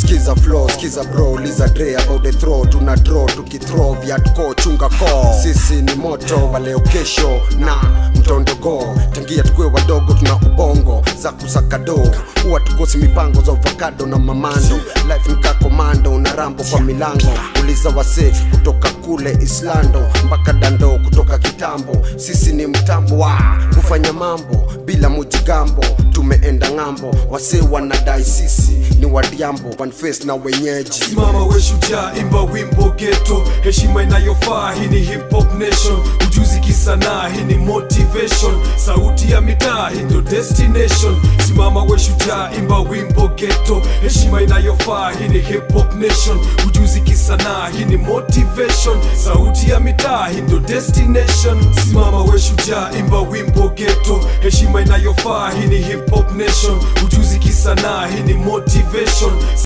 skiza flow skiza bro liza dre about the throw tuna draw tukithrow vyatko chunga ko sisi ni moto waleo kesho na mtondogo tangia tukue wadogo tuna ubongo za kusaka do huwa tukosi mipango za avocado na mamando life nika komando na rambo kwa milango uliza wase kutoka kule islando mpaka dando kutoka kitambo sisi ni mtambo wa kufanya mambo bila mujigambo tumeenda ng'ambo wase wanadai sisi ni wadiambo one face na wenyeji simama we shujaa imba wimbo geto heshima inayofaa hii ni hip hop nation ujuzi kisanaa hii ni motivation sauti ya mitaa hii ndio destination simama we shujaa imba wimbo geto heshima inayofaa hii ni hip hop nation ujuzi kisanaa hii ni motivation sauti ya mitaa hii ndio destination simama we shujaa imba wimbo geto heshima inayofaa hii ni hip hop nation ujuzi kisanaa hii ni motivation